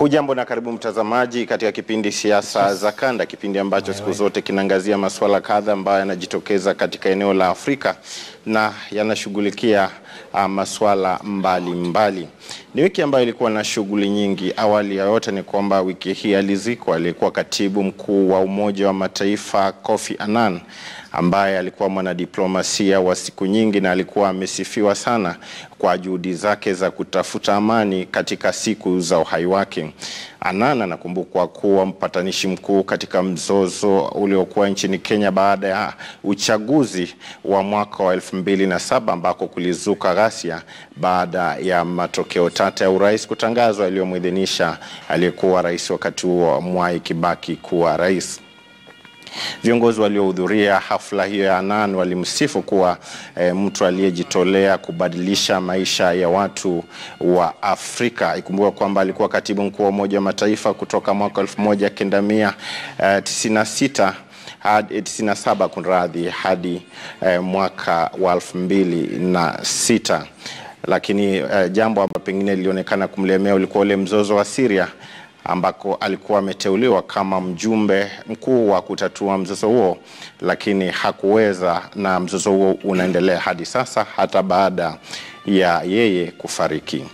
Hujambo na karibu mtazamaji katika kipindi siasa za kanda, kipindi ambacho siku zote kinaangazia masuala kadha ambayo yanajitokeza katika eneo la Afrika na yanashughulikia uh, masuala mbalimbali. Ni wiki ambayo ilikuwa na shughuli nyingi. Awali ya yote ni kwamba wiki hii alizikwa aliyekuwa katibu mkuu wa Umoja wa Mataifa Kofi Annan ambaye alikuwa mwanadiplomasia wa siku nyingi na alikuwa amesifiwa sana kwa juhudi zake za kutafuta amani katika siku za uhai wake. Annan anakumbukwa kuwa mpatanishi mkuu katika mzozo uliokuwa nchini Kenya baada ya uchaguzi wa mwaka wa elfu mbili na saba ambako kulizuka ghasia baada ya matokeo tata ya urais kutangazwa yaliyomwidhinisha aliyekuwa rais wakati huo Mwai Kibaki kuwa rais. Viongozi waliohudhuria hafla hiyo ya Annan walimsifu kuwa e, mtu aliyejitolea kubadilisha maisha ya watu wa Afrika. Ikumbuka kwamba alikuwa katibu mkuu wa Umoja wa Mataifa kutoka mwaka elfu moja kenda mia uh, tisini na sita hadi 97 kunradhi hadi eh, mwaka wa elfu mbili na sita lakini eh, jambo ambalo pengine lilionekana kumlemea ulikuwa ule mzozo wa Syria ambako alikuwa ameteuliwa kama mjumbe mkuu wa kutatua mzozo huo, lakini hakuweza, na mzozo huo unaendelea hadi sasa hata baada ya yeye kufariki.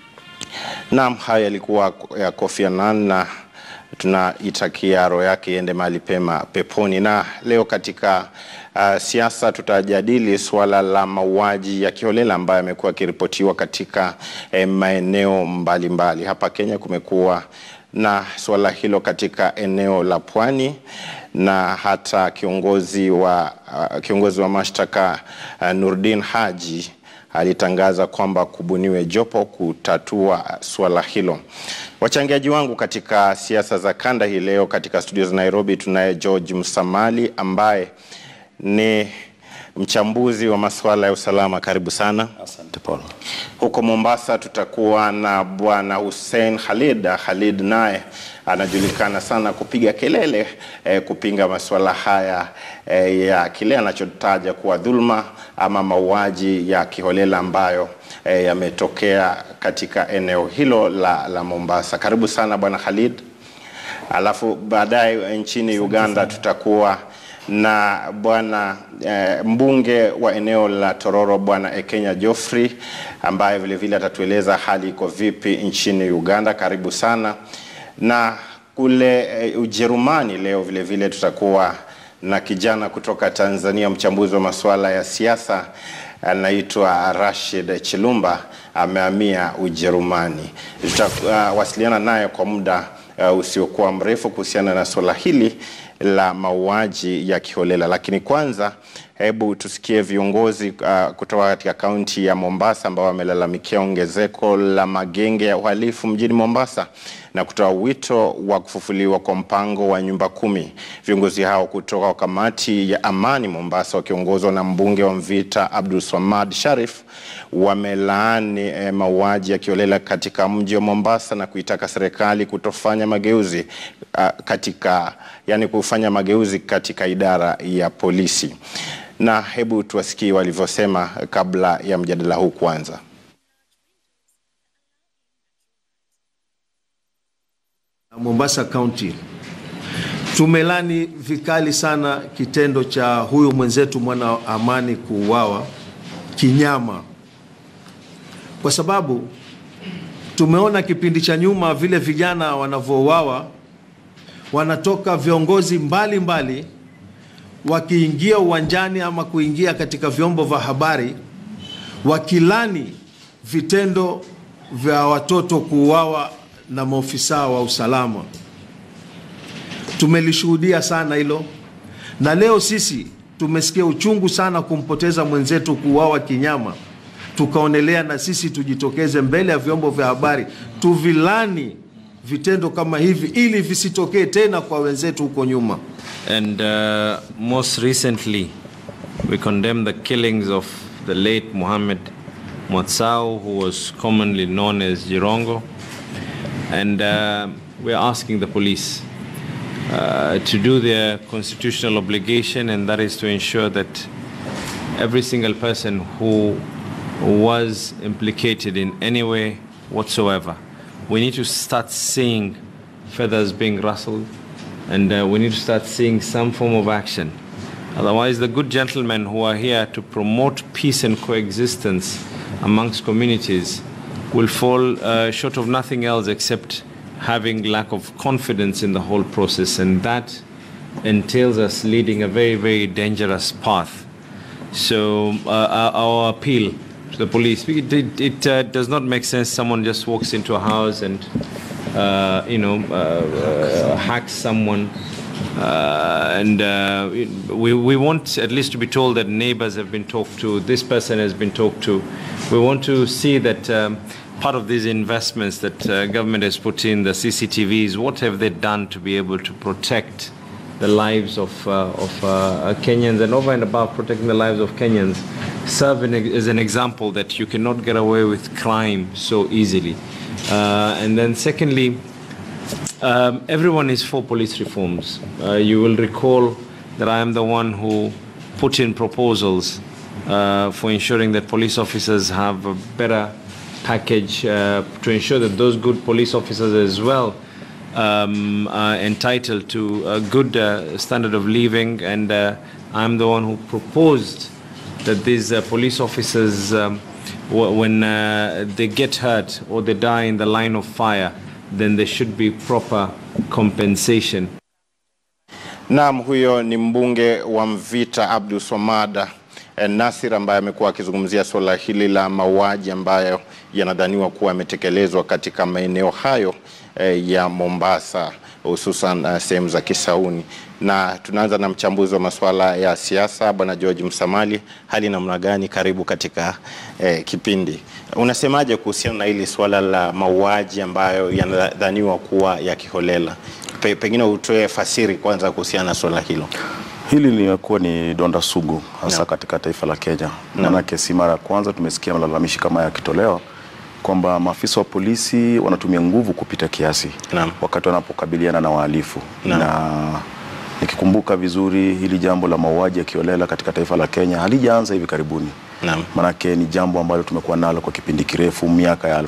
Naam, haya yalikuwa ya Kofi Annan na tunaitakia roho yake iende mahali pema peponi. Na leo katika uh, siasa tutajadili suala la mauaji ya kiholela ambayo yamekuwa yakiripotiwa katika eh, maeneo mbalimbali mbali. Hapa Kenya kumekuwa na suala hilo katika eneo la Pwani na hata kiongozi wa, uh, kiongozi wa mashtaka uh, Nurdin Haji alitangaza kwamba kubuniwe jopo kutatua suala hilo. Wachangiaji wangu katika siasa za kanda hii leo katika studio za Nairobi tunaye George Msamali ambaye ni mchambuzi wa masuala ya usalama. Karibu sana. Asante Paul. Huko Mombasa tutakuwa na bwana Hussein Khalid. Khalid naye anajulikana sana kupiga kelele eh, kupinga masuala haya eh, ya kile anachotaja kuwa dhulma ama mauaji ya kiholela ambayo eh, yametokea katika eneo hilo la, la Mombasa. Karibu sana bwana Khalid. Alafu baadaye nchini Uganda tutakuwa na bwana eh, mbunge wa eneo la Tororo bwana Ekenya Geoffrey ambaye vilevile atatueleza hali iko vipi nchini Uganda. Karibu sana. Na kule eh, Ujerumani leo vilevile tutakuwa na kijana kutoka Tanzania, mchambuzi wa masuala ya siasa anaitwa Rashid Chilumba, amehamia Ujerumani. Tutawasiliana uh, naye kwa muda uh, usiokuwa mrefu kuhusiana na suala hili la mauaji ya kiholela. Lakini kwanza, hebu tusikie viongozi uh, kutoka katika kaunti ya Mombasa ambao wamelalamikia ongezeko la magenge ya uhalifu mjini Mombasa na kutoa wito wa kufufuliwa kwa mpango wa nyumba kumi. Viongozi hao kutoka kamati ya amani Mombasa wakiongozwa na mbunge wa Mvita Abdul Swamad Sharif wamelaani eh, mauaji ya kiholela katika mji wa Mombasa na kuitaka serikali kutofanya mageuzi uh, katika yani kufanya mageuzi katika idara ya polisi. Na hebu tuwasikie walivyosema kabla ya mjadala huu kuanza. Mombasa County tumelani vikali sana kitendo cha huyu mwenzetu mwana amani kuuawa kinyama, kwa sababu tumeona kipindi cha nyuma vile vijana wanavyouawa, wanatoka viongozi mbalimbali mbali, wakiingia uwanjani ama kuingia katika vyombo vya habari wakilani vitendo vya watoto kuuawa na maofisa wa usalama. Tumelishuhudia sana hilo, na leo sisi tumesikia uchungu sana kumpoteza mwenzetu kuuawa kinyama. Tukaonelea na sisi tujitokeze mbele ya vyombo vya habari tuvilani vitendo kama hivi ili visitokee tena kwa wenzetu huko nyuma. And uh, most recently, we condemn the killings of the late Muhammad Mwatsao, who was commonly known as Jirongo. And uh, we're asking the police uh, to do their constitutional obligation, and that is to ensure that every single person who was implicated in any way whatsoever we need to start seeing feathers being rustled and uh, we need to start seeing some form of action. Otherwise, the good gentlemen who are here to promote peace and coexistence amongst communities will fall uh, short of nothing else except having lack of confidence in the whole process, and that entails us leading a very, very dangerous path. So, uh, our, our appeal to the police, it, it, it uh, does not make sense someone just walks into a house and, uh, you know, uh, uh, hacks someone. Uh, and uh, we, we want at least to be told that neighbors have been talked to, this person has been talked to. We want to see that um, part of these investments that uh, government has put in, the CCTVs, what have they done to be able to protect the lives of, uh, of uh, Kenyans and over and above protecting the lives of Kenyans serve in, as an example that you cannot get away with crime so easily. Uh, and then secondly, um, everyone is for police reforms. Uh, you will recall that I am the one who put in proposals uh, for ensuring that police officers have a better package uh, to ensure that those good police officers as well um, are entitled to a good uh, standard of living. And uh, I'm the one who proposed that these uh, police officers, um, w- when uh, they get hurt or they die in the line of fire, then there should be proper compensation. Naam, huyo ni mbunge wa Mvita Abdul Swamad eh, Nasir ambaye amekuwa akizungumzia suala hili la mauaji ambayo yanadhaniwa kuwa yametekelezwa katika maeneo hayo eh, ya Mombasa hususan uh, sehemu za Kisauni. Na tunaanza na mchambuzi wa masuala ya siasa Bwana George Msamali. Hali namna gani? Karibu katika eh, kipindi. Unasemaje kuhusiana na hili suala la mauaji ambayo yanadhaniwa kuwa ya kiholela? Pe, pengine utoe fasiri kwanza kuhusiana na suala hilo. Hili limekuwa ni donda sugu hasa Naam. katika taifa la Kenya. Maanake si mara ya kwanza tumesikia malalamishi kama haya yakitolewa kwamba maafisa wa polisi wanatumia nguvu kupita kiasi Naam. wakati wanapokabiliana na wahalifu Naam. na nikikumbuka vizuri hili jambo la mauaji ya kiolela katika taifa la Kenya halijaanza hivi karibuni. Naam. Manake ni jambo ambalo tumekuwa nalo kwa kipindi kirefu. Miaka ya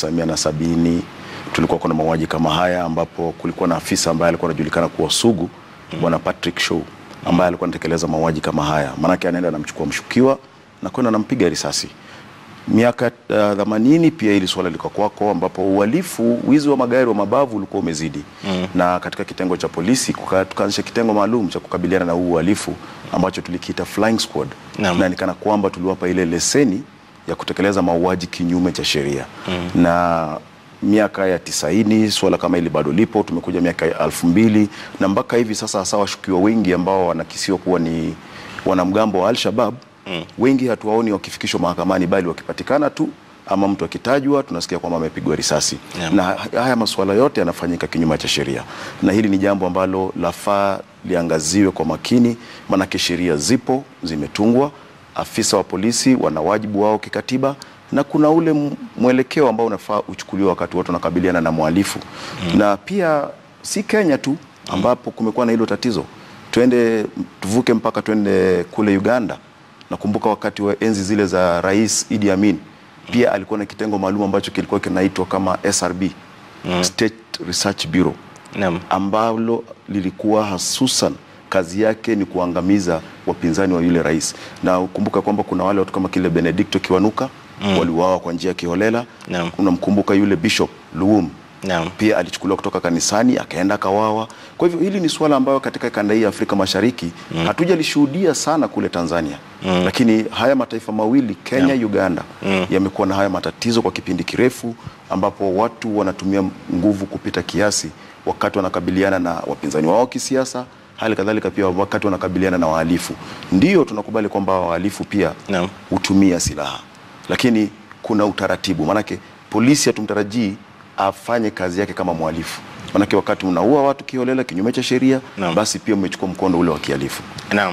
1970 tulikuwa kuna mauaji kama haya, ambapo kulikuwa na afisa ambaye alikuwa anajulikana kuwa sugu, bwana Patrick Shaw, ambaye alikuwa anatekeleza mauaji kama haya. Manake anaenda anamchukua mshukiwa na kwenda anampiga risasi. Miaka themanini pia hili swala liko kwako, ambapo uhalifu, wizi wa magari wa mabavu ulikuwa umezidi mm. na katika kitengo cha polisi kuka- tukaanzisha kitengo maalum cha kukabiliana na huu uhalifu ambacho tulikiita flying squad Naam. na nikana kwamba tuliwapa ile leseni ya kutekeleza mauaji kinyume cha sheria mm. na miaka ya tisaini suala kama hili bado lipo. Tumekuja miaka ya elfu mbili na mpaka hivi sasa, hasa washukiwa wengi ambao wanakisiwa kuwa ni wanamgambo wa Al-Shabab mm. wengi hatuwaoni wakifikishwa mahakamani, bali wakipatikana tu ama mtu akitajwa tunasikia kwamba amepigwa risasi Yeah. na haya masuala yote yanafanyika kinyume cha sheria, na hili ni jambo ambalo lafaa liangaziwe kwa makini, maanake sheria zipo zimetungwa, afisa wa polisi wana wajibu wao kikatiba, na kuna ule m- mwelekeo ambao unafaa uchukuliwe wakati watu wanakabiliana na mhalifu mm. na pia si Kenya tu ambapo kumekuwa na hilo tatizo, twende tuvuke mpaka twende kule Uganda. Nakumbuka wakati wa enzi zile za Rais Idi Amin pia alikuwa na kitengo maalum ambacho kilikuwa kinaitwa kama SRB State Research Bureau Naam. ambalo lilikuwa hasusan kazi yake ni kuangamiza wapinzani wa yule rais, na ukumbuka kwamba kuna wale watu kama kile Benedicto Kiwanuka mm. waliuawa kwa njia ya kiholela. Naam. Unamkumbuka yule Bishop Luwum Naam. pia alichukuliwa kutoka kanisani akaenda akawawa. Kwa hivyo hili ni suala ambayo katika kanda hii ya Afrika Mashariki mm. hatujalishuhudia sana kule Tanzania mm. lakini haya mataifa mawili Kenya, Uganda mm. yamekuwa na haya matatizo kwa kipindi kirefu, ambapo watu wanatumia nguvu kupita kiasi wakati wanakabiliana na wapinzani wao kisiasa, hali kadhalika pia wakati wanakabiliana na wahalifu. Ndio tunakubali kwamba wahalifu pia Naam. hutumia silaha, lakini kuna utaratibu. Maanake polisi hatumtarajii afanye kazi yake kama mhalifu, maanake wakati unaua watu kiholela kinyume cha sheria, Naam. basi pia umechukua mkondo ule wa kihalifu. Naam.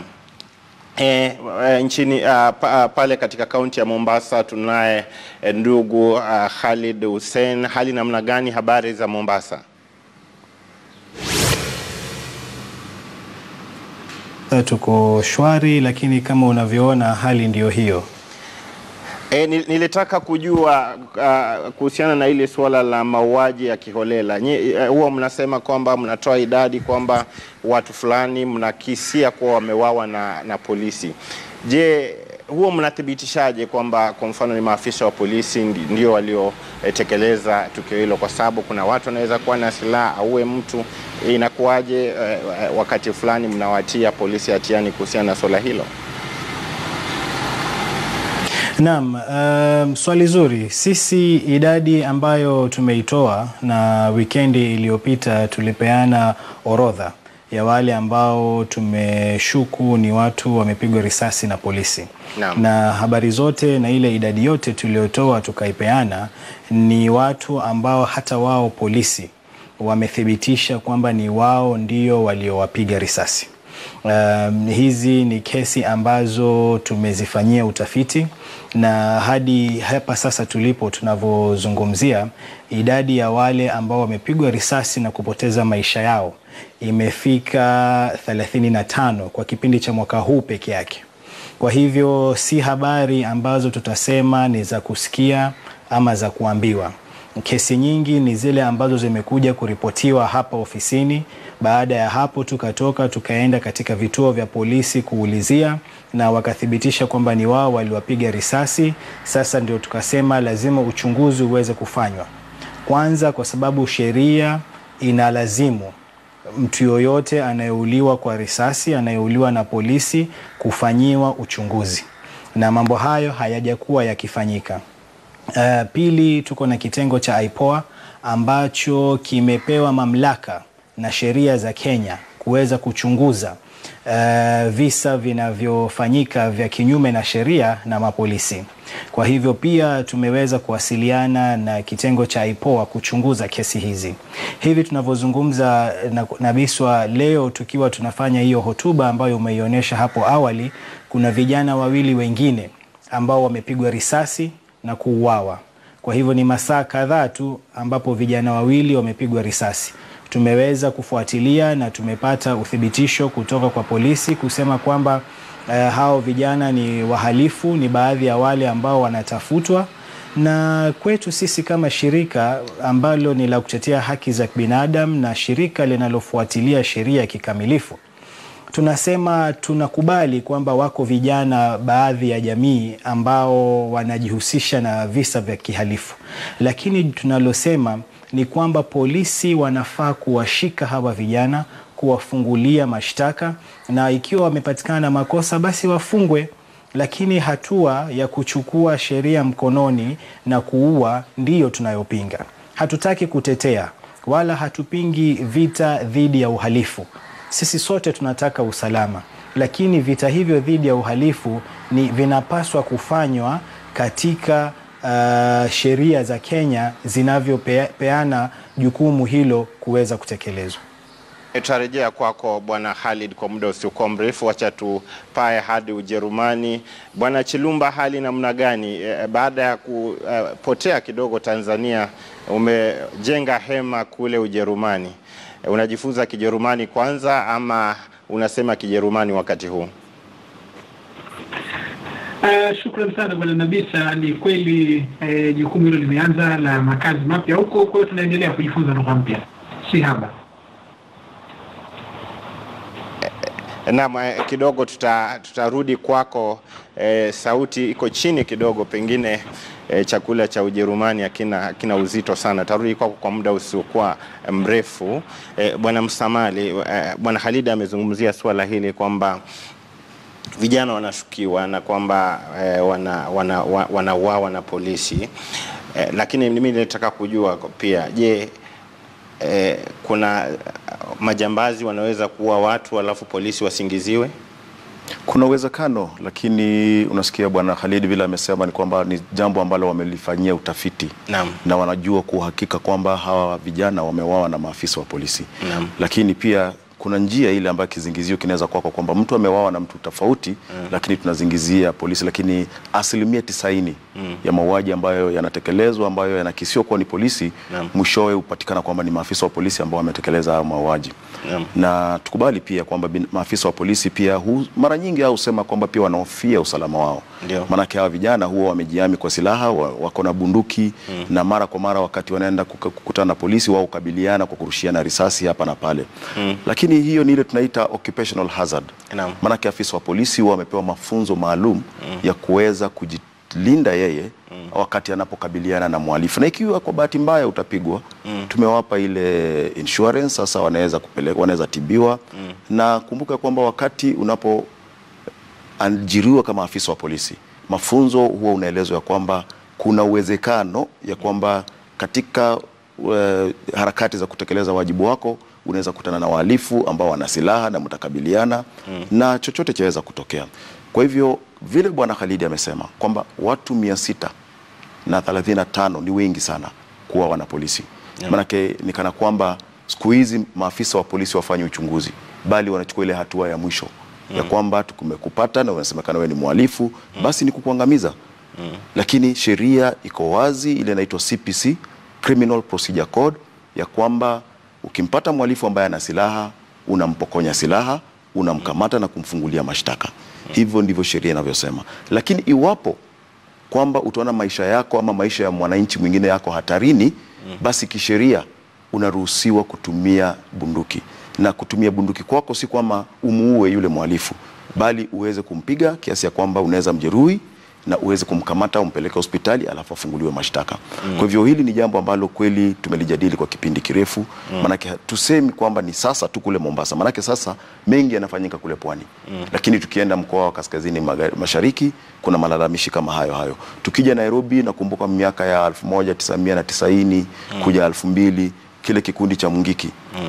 E, e, nchini uh, pa, pale katika kaunti ya Mombasa tunaye e, ndugu uh, Khalid Hussein. Hali namna gani? Habari za Mombasa? Tuko shwari, lakini kama unavyoona hali ndiyo hiyo. E, ni- nilitaka kujua uh, kuhusiana na ile suala la mauaji ya kiholela. Nyi- eh, Huwa mnasema kwamba mnatoa idadi kwamba watu fulani mnakisia kuwa wamewawa na, na polisi. Je, huwa mnathibitishaje kwamba kwa mfano ni maafisa wa polisi ndi- ndio waliotekeleza tukio hilo? Kwa sababu kuna watu wanaweza kuwa na silaha auwe mtu. Inakuwaje eh, eh, wakati fulani mnawatia polisi hatiani kuhusiana na suala hilo? Naam, um, swali zuri. Sisi idadi ambayo tumeitoa na wikendi iliyopita tulipeana orodha ya wale ambao tumeshuku ni watu wamepigwa risasi na polisi. Naam. Na habari zote na ile idadi yote tuliyotoa tukaipeana ni watu ambao hata wao polisi wamethibitisha kwamba ni wao ndio waliowapiga risasi. Um, hizi ni kesi ambazo tumezifanyia utafiti na hadi hapa sasa tulipo tunavyozungumzia, idadi ya wale ambao wamepigwa risasi na kupoteza maisha yao imefika 35 kwa kipindi cha mwaka huu peke yake. Kwa hivyo si habari ambazo tutasema ni za kusikia ama za kuambiwa. Kesi nyingi ni zile ambazo zimekuja kuripotiwa hapa ofisini. Baada ya hapo, tukatoka tukaenda katika vituo vya polisi kuulizia, na wakathibitisha kwamba ni wao waliwapiga risasi. Sasa ndio tukasema lazima uchunguzi uweze kufanywa kwanza, kwa sababu sheria inalazimu mtu yoyote anayeuliwa kwa risasi, anayeuliwa na polisi kufanyiwa uchunguzi, na mambo hayo hayajakuwa yakifanyika. Uh, pili, tuko na kitengo cha IPOA ambacho kimepewa mamlaka na sheria za Kenya kuweza kuchunguza uh, visa vinavyofanyika vya kinyume na sheria na mapolisi. Kwa hivyo pia tumeweza kuwasiliana na kitengo cha IPOA kuchunguza kesi hizi. Hivi tunavyozungumza na, na Biswa leo tukiwa tunafanya hiyo hotuba ambayo umeionyesha hapo awali, kuna vijana wawili wengine ambao wamepigwa risasi na kuuawa. Kwa hivyo ni masaa kadhaa tu ambapo vijana wawili wamepigwa risasi. Tumeweza kufuatilia na tumepata uthibitisho kutoka kwa polisi kusema kwamba eh, hao vijana ni wahalifu, ni baadhi ya wale ambao wanatafutwa na kwetu sisi kama shirika ambalo ni la kutetea haki za binadamu na shirika linalofuatilia sheria kikamilifu tunasema tunakubali kwamba wako vijana baadhi ya jamii ambao wanajihusisha na visa vya kihalifu, lakini tunalosema ni kwamba polisi wanafaa kuwashika hawa vijana, kuwafungulia mashtaka, na ikiwa wamepatikana na makosa basi wafungwe lakini hatua ya kuchukua sheria mkononi na kuua ndiyo tunayopinga. Hatutaki kutetea wala hatupingi vita dhidi ya uhalifu. Sisi sote tunataka usalama, lakini vita hivyo dhidi ya uhalifu ni vinapaswa kufanywa katika uh, sheria za Kenya zinavyopeana jukumu hilo kuweza kutekelezwa. Tutarejea kwako Bwana Khalid kwa muda usiokuwa mrefu. Wacha tupae hadi Ujerumani. Bwana Chilumba, hali namna gani e, baada ya kupotea kidogo Tanzania? Umejenga hema kule Ujerumani, e, unajifunza Kijerumani kwanza ama unasema Kijerumani wakati huu? Uh, shukran sana bwana Nabisa. Ni kweli eh, jukumu hilo limeanza la makazi mapya huko, kwa hiyo tunaendelea kujifunza lugha mpya, si haba. Naam, eh, kidogo tuta, tutarudi kwako. Eh, sauti iko chini kidogo, pengine eh, chakula cha Ujerumani hakina hakina uzito sana. Tarudi kwako kwa muda usiokuwa mrefu. Eh, bwana Msamali, eh, bwana Khalid amezungumzia swala hili kwamba vijana wanashukiwa na kwamba eh, wanauawa wana, wana, wana na polisi eh, lakini mimi nilitaka kujua pia, je, eh, kuna majambazi wanaweza kuua watu alafu polisi wasingiziwe? Kuna uwezekano, lakini unasikia bwana Khalid vile amesema ni kwamba ni jambo ambalo wamelifanyia utafiti Naam. na wanajua kwa uhakika kwamba hawa vijana wamewawa na maafisa wa polisi Naam. lakini pia kuna njia ile ambayo kizingizio kinaweza kuwa kwa kwamba mtu amewawa na mtu tofauti mm. lakini tunazingizia polisi, lakini asilimia tisaini mm. ya mauaji ambayo yanatekelezwa ambayo yanakisiwa kuwa ni polisi Naam. mwishowe hupatikana kwamba ni maafisa wa polisi ambao wametekeleza hayo mauaji Naam. na tukubali pia kwamba bin- maafisa wa polisi pia hu, mara nyingi au husema kwamba pia wanahofia usalama wao Ndio. Maanake hawa vijana huwa wamejihami kwa silaha, wa- wako na bunduki na mara kwa mara wakati wanaenda kuka- kukutana na polisi wao hukabiliana kwa kurushiana risasi hapa na pale. Lakini hiyo ni ile tunaita occupational hazard. Naam. Maanake afisa wa polisi huwa wamepewa mafunzo maalum ya kuweza kujilinda yeye wakati anapokabiliana na mhalifu, na ikiwa kwa bahati mbaya utapigwa, tumewapa ile insurance, sasa wanaweza kupeleka, wanaweza tibiwa na kumbuka kwamba wakati unapo ajiriwa kama afisa wa polisi, mafunzo huwa unaelezwa ya kwamba kuna uwezekano ya kwamba katika uh, harakati za kutekeleza wajibu wako unaweza kutana na wahalifu ambao wana silaha na mtakabiliana na chochote chaweza kutokea. Kwa hivyo vile Bwana Khalidi amesema kwamba watu mia sita na 35 ni wengi sana kuwa wana polisi manake ni kana kwamba siku hizi maafisa wa polisi wafanye uchunguzi bali wanachukua ile hatua ya mwisho ya kwamba tumekupata na unasemekana wewe ni mhalifu basi ni kukuangamiza lakini sheria iko wazi ile inaitwa CPC Criminal Procedure Code ya kwamba ukimpata mhalifu ambaye ana silaha unampokonya silaha unamkamata na kumfungulia mashtaka hivyo ndivyo sheria inavyosema lakini iwapo kwamba utaona maisha yako ama maisha ya mwananchi mwingine yako hatarini basi kisheria unaruhusiwa kutumia bunduki na kutumia bunduki kwako si kwamba umuue yule mhalifu bali uweze kumpiga kiasi ya kwamba unaweza mjeruhi na uweze kumkamata umpeleke hospitali alafu afunguliwe mashtaka kwa hivyo hili ni jambo ambalo kweli tumelijadili kwa kipindi kirefu maanake tusemi kwamba ni sasa tu kule Mombasa maanake sasa mengi yanafanyika kule pwani lakini tukienda mkoa wa kaskazini magharibi- mashariki kuna malalamishi kama hayo hayo tukija Nairobi nakumbuka miaka ya 1990 kuja 2000 kile kikundi cha Mungiki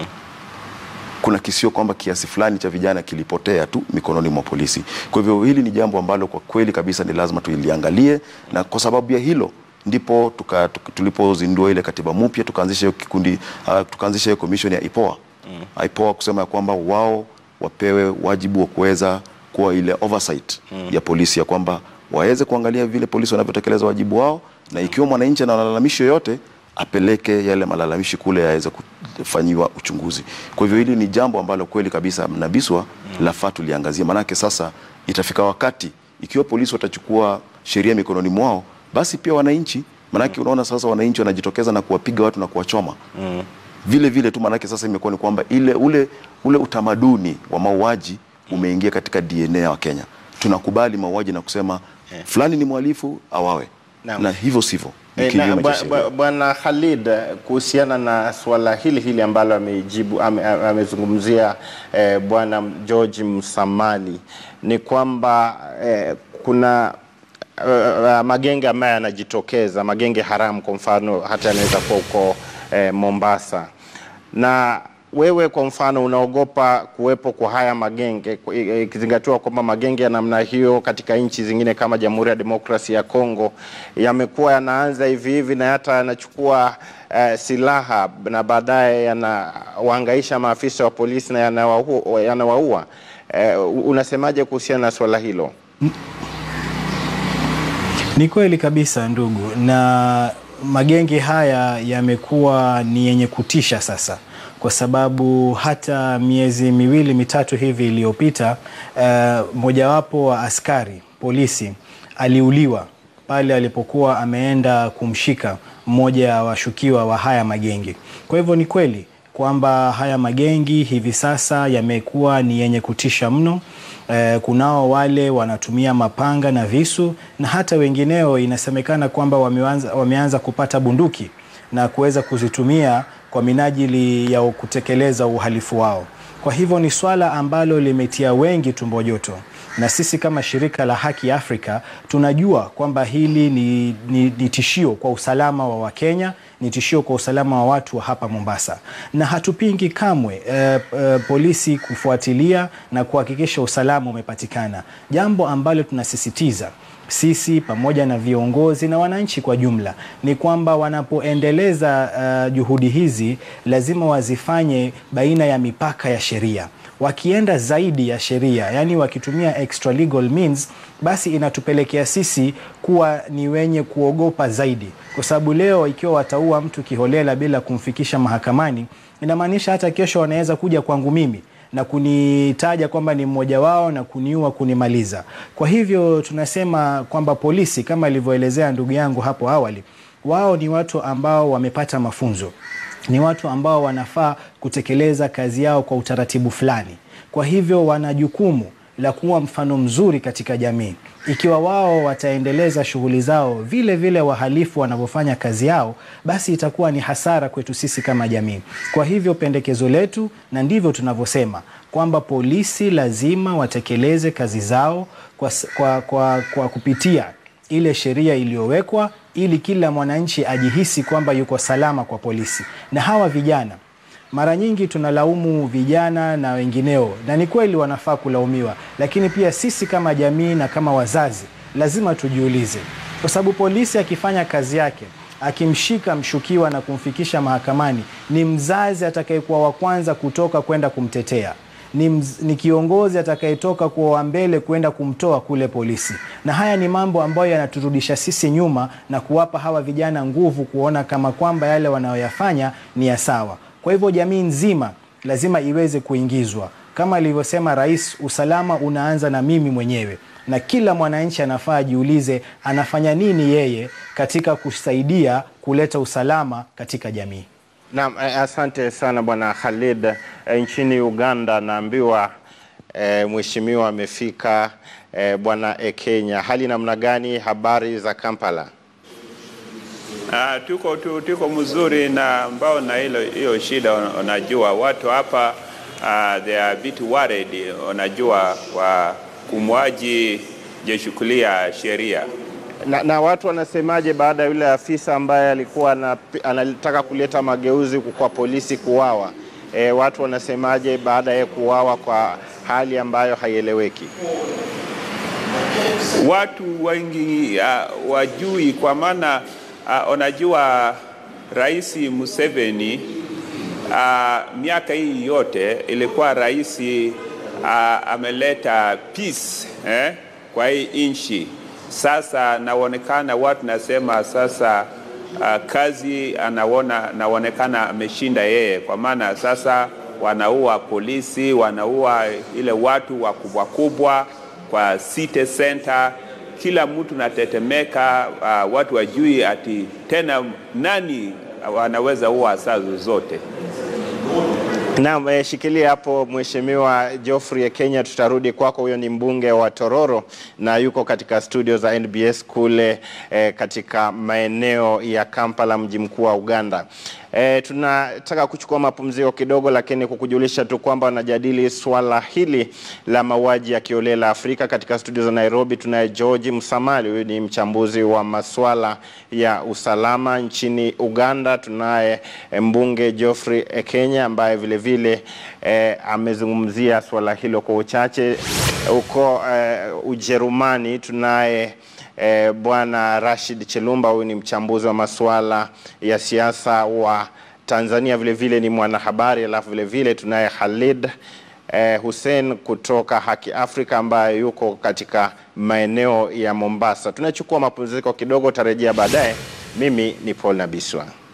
kuna kisio kwamba kiasi fulani cha vijana kilipotea tu mikononi mwa polisi. Kwa hivyo hili ni jambo ambalo kwa kweli kabisa ni lazima tuiliangalie, na kwa sababu ya hilo ndipo tuka, tuka, tulipozindua ile katiba mpya tukaanzisha hiyo kikundi uh, tukaanzisha hiyo commission ya IPOA mm. IPOA kusema ya kwamba wao wapewe wajibu wa kuweza kuwa ile oversight mm. ya polisi ya kwamba waweze kuangalia vile polisi wanavyotekeleza wajibu wao, na ikiwa mwananchi ana malalamishi yoyote apeleke yale malalamishi kule yaweze kufanyiwa uchunguzi. Kwa hivyo hili ni jambo ambalo kweli kabisa mnabiswa mm. lafaa tuliangazia, maanake sasa itafika wakati ikiwa polisi watachukua sheria mikononi mwao, basi pia wananchi, maanake unaona sasa wananchi wanajitokeza na kuwapiga watu na kuwachoma mm. vile vile tu, maanake sasa imekuwa ni kwamba ile ule, ule utamaduni wa mauaji umeingia katika DNA ya Wakenya. Tunakubali mauaji na kusema fulani ni mhalifu awawe, Naam. na hivyo sivyo ni Eh, na kinyume cha bwa- sheria. bwa- Bwana Khalid, eh, kuhusiana na suala hili hili ambalo amejibu ame- ame- amezungumzia eh, Bwana George Msamali ni kwamba eh, kuna eh, magenge ambayo yanajitokeza, magenge haramu kwa mfano, hata yanaweza kuwa huko eh, Mombasa na wewe kwa mfano unaogopa kuwepo kwa haya magenge ku- i- ikizingatiwa kwamba magenge ya namna hiyo katika nchi zingine kama Jamhuri ya Demokrasia ya Kongo yamekuwa yanaanza hivi hivi na hata yanachukua eh, silaha na baadaye yanawahangaisha maafisa wa polisi na yanawaua yanawaua. Eh, unasemaje kuhusiana na swala hilo? Ni kweli kabisa ndugu, na magenge haya yamekuwa ni yenye kutisha sasa, kwa sababu hata miezi miwili mitatu hivi iliyopita, uh, mojawapo wa askari polisi aliuliwa pale alipokuwa ameenda kumshika mmoja wa washukiwa wa haya magenge. Kwa hivyo ni kweli kwamba haya magengi hivi sasa yamekuwa ni yenye kutisha mno. Eh, kunao wale wanatumia mapanga na visu na hata wengineo inasemekana kwamba wameanza, wameanza kupata bunduki na kuweza kuzitumia kwa minajili ya kutekeleza uhalifu wao. Kwa hivyo ni swala ambalo limetia wengi tumbo joto, na sisi kama shirika la Haki Afrika tunajua kwamba hili ni, ni, ni tishio kwa usalama wa Wakenya, ni tishio kwa usalama wa watu wa hapa Mombasa, na hatupingi kamwe eh, eh, polisi kufuatilia na kuhakikisha usalama umepatikana, jambo ambalo tunasisitiza sisi pamoja na viongozi na wananchi kwa jumla ni kwamba wanapoendeleza uh, juhudi hizi lazima wazifanye baina ya mipaka ya sheria. Wakienda zaidi ya sheria, yani wakitumia extra legal means, basi inatupelekea sisi kuwa ni wenye kuogopa zaidi, kwa sababu leo ikiwa wataua mtu kiholela bila kumfikisha mahakamani, inamaanisha hata kesho wanaweza kuja kwangu mimi na kunitaja kwamba ni mmoja wao na kuniua kunimaliza. Kwa hivyo tunasema kwamba polisi kama alivyoelezea ndugu yangu hapo awali, wao ni watu ambao wamepata mafunzo, ni watu ambao wanafaa kutekeleza kazi yao kwa utaratibu fulani. Kwa hivyo wana jukumu la kuwa mfano mzuri katika jamii. Ikiwa wao wataendeleza shughuli zao vile vile wahalifu wanavyofanya kazi yao, basi itakuwa ni hasara kwetu sisi kama jamii. Kwa hivyo pendekezo letu, na ndivyo tunavyosema kwamba polisi lazima watekeleze kazi zao kwa, kwa, kwa, kwa kupitia ile sheria iliyowekwa ili kila mwananchi ajihisi kwamba yuko salama kwa polisi. Na hawa vijana mara nyingi tunalaumu vijana na wengineo, na ni kweli wanafaa kulaumiwa, lakini pia sisi kama jamii na kama wazazi lazima tujiulize, kwa sababu polisi akifanya kazi yake, akimshika mshukiwa na kumfikisha mahakamani, ni mzazi atakayekuwa wa kwanza kutoka kwenda kumtetea ni, mz, ni kiongozi atakayetoka kuwa wa mbele kwenda kumtoa kule polisi, na haya ni mambo ambayo yanaturudisha sisi nyuma na kuwapa hawa vijana nguvu kuona kama kwamba yale wanayoyafanya ni ya sawa. Kwa hivyo jamii nzima lazima iweze kuingizwa, kama alivyosema Rais, usalama unaanza na mimi mwenyewe, na kila mwananchi anafaa ajiulize anafanya nini yeye katika kusaidia kuleta usalama katika jamii. Naam, asante sana Bwana Khalid. E, nchini Uganda naambiwa e, mheshimiwa amefika e, Bwana Ekenya, hali namna gani? Habari za Kampala? Ah, tuko tu, tuko mzuri na ambao na hilo hiyo shida, unajua watu hapa uh, they are a bit worried, unajua kwa kumwaji jeshukulia sheria na, na watu wanasemaje baada ya yule afisa ambaye alikuwa anataka kuleta mageuzi kwa polisi kuwawa? E, watu wanasemaje baada ya kuwawa kwa hali ambayo haieleweki? Watu wengi uh, wajui kwa maana uh, unajua Rais Museveni uh, miaka hii yote ilikuwa rais uh, ameleta peace eh, kwa hii nchi sasa naonekana watu nasema sasa uh, kazi anaona naonekana ameshinda yeye, kwa maana sasa wanaua polisi, wanaua ile watu wakubwa kubwa kwa city center, kila mtu natetemeka. Uh, watu wajui ati tena nani wanaweza ua saa zozote. Naam, eh, shikilia hapo Mheshimiwa Geoffrey Kenya, tutarudi kwako. Huyo ni mbunge wa Tororo na yuko katika studio za NBS kule eh, katika maeneo ya Kampala, mji mkuu wa Uganda. E, tunataka kuchukua mapumziko kidogo, lakini kukujulisha tu kwamba wanajadili swala hili la mauaji ya kiolela Afrika. Katika studio za Nairobi tunaye George Msamali, huyu ni mchambuzi wa maswala ya usalama nchini Uganda. Tunaye mbunge Geoffrey Kenya ambaye vile vile e, amezungumzia swala hilo kwa uchache. Huko e, Ujerumani tunaye E, Bwana Rashid Chelumba, huyu ni mchambuzi wa masuala ya siasa wa Tanzania, vile vile ni mwanahabari. Alafu vile vile tunaye Khalid e, Hussein kutoka Haki Afrika ambaye yuko katika maeneo ya Mombasa. Tunachukua mapumziko kidogo, tarejea baadaye. Mimi ni Paul Nabiswa.